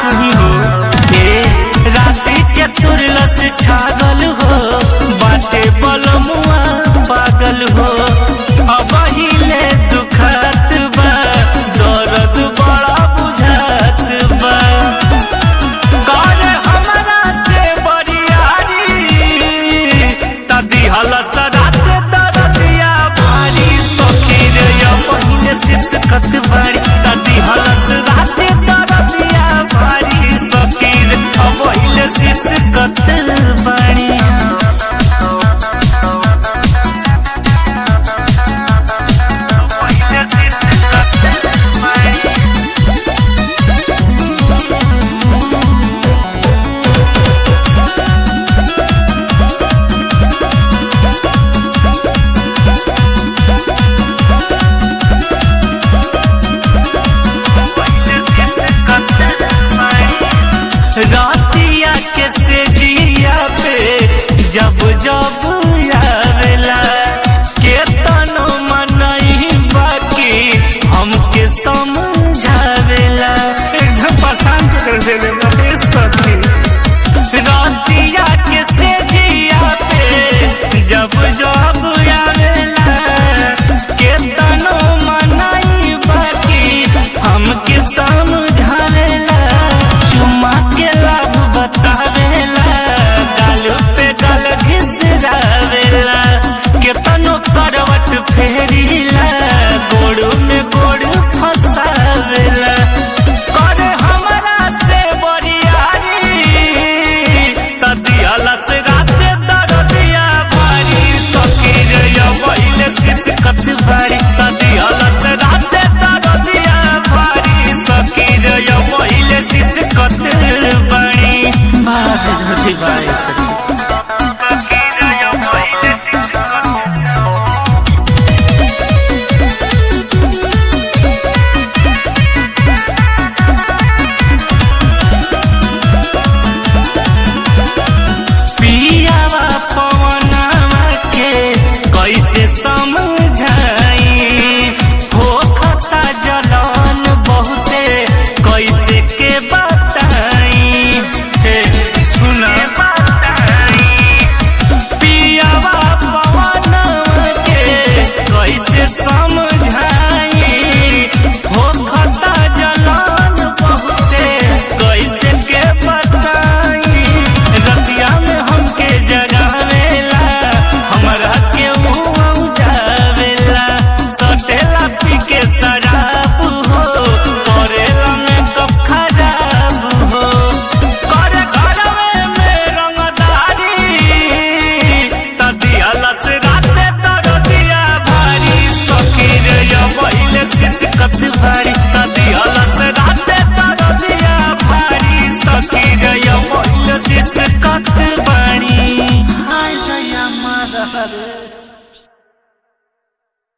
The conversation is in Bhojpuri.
कहीं हो ए राती के तुरलस छागल हो बाटे बलमुआ पागल हो अब हिले दुखत बा दर्द बड़ा बुझात बा करे हमरा से बरियारी तदी हलस रात दरदिया भारी सखी रे या पहिले सिसकत बाड़ी तदी हलस रात दरदिया भारी सखी रे आ पहिले सिसकत बाड़ी पहिले सिसकत बाड़ी रातिया के से जिया पे जब जब आवेला के तनो मनई बाकी हमके समझावेला एकदम परेशान कर देले बाटे सखी रातिया के से जिया पे जब जब आवेला के तनो मनई बाकी हमके समझावेला चुम्मा के लाभ बतावेला गाल पे गाल घिसरावेला केतनो करवट फेरीला गोड़ में गोड़ फंसावेला करे हमरा से बरियारी तदी अलस राते दरदिया भारी सखी रे या पहिले सिसकत भारी तदी अलस राते दरदिया भारी सखी रे या पहिले सिसकत बाड़ी बारे धरती बारे सखी